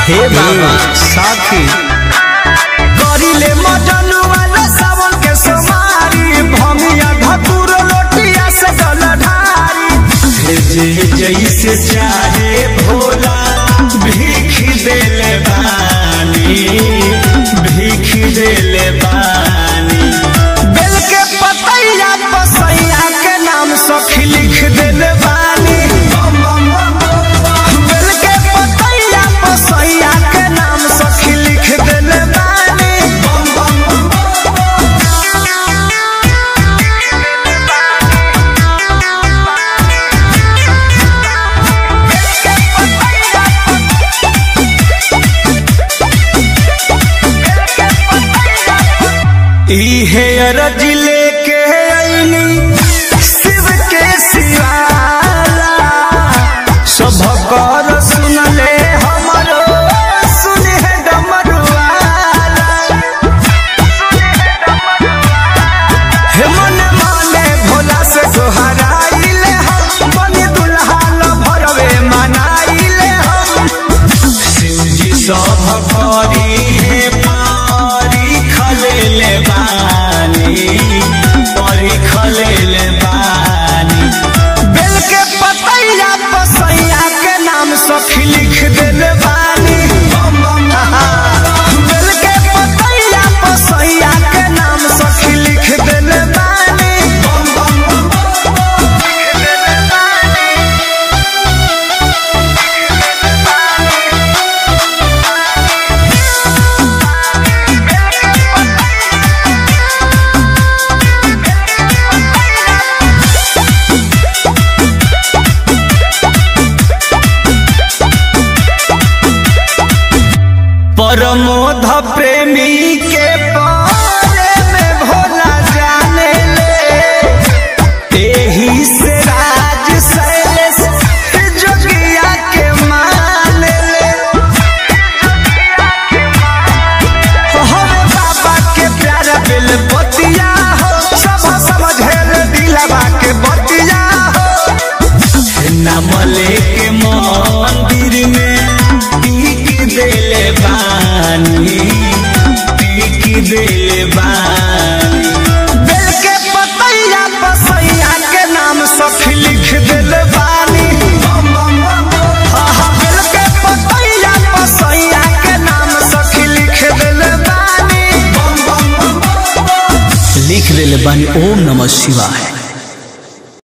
हे बाबा साथी करिले मजनू वाला सावन के सोमारी भमिया धतुर लोटिया से जल ढारी जे जैसे चाहे भोला भीख देले बानी भीख देले बानी बेल के पतैया पसैया के नाम सखी लिख देले बानी बेल के पतैया पसैया के नाम सखी लिख देले बानी इहे अरज लेके ऐनी शिव के सिवाला सब कर सुन ले हमरो सुन है डमरुआला हे मन माने भोला से सोहराइले हम बनी दुल्हा ल भरवे मनाइले हम शिवजी सब करी हे पारी खलेले बानी परी खलेले बानी बेल के पतैया पसैया के नाम सखी लिख देले बानी बेल के पतैया पसैया के नाम सखी लिख देले बानी लिख देले बानी परमोध प्रेमी के बारे में भोला जाने ले एही से राज शैलेश जोगिया के मान ले हरे बाबा के प्यारा बिल बतिया हो सब समझे दिलवा के बतिया हो नाम लेके मंदिर में टीक देले बानी टीक देले बानी बेल के पतैया पसैया के नाम सखी लिख देले बानी आहा, बेल के पतैया पसैया के नाम सखी लिख देले बानी लिख देले बानी ओम नमः शिवाय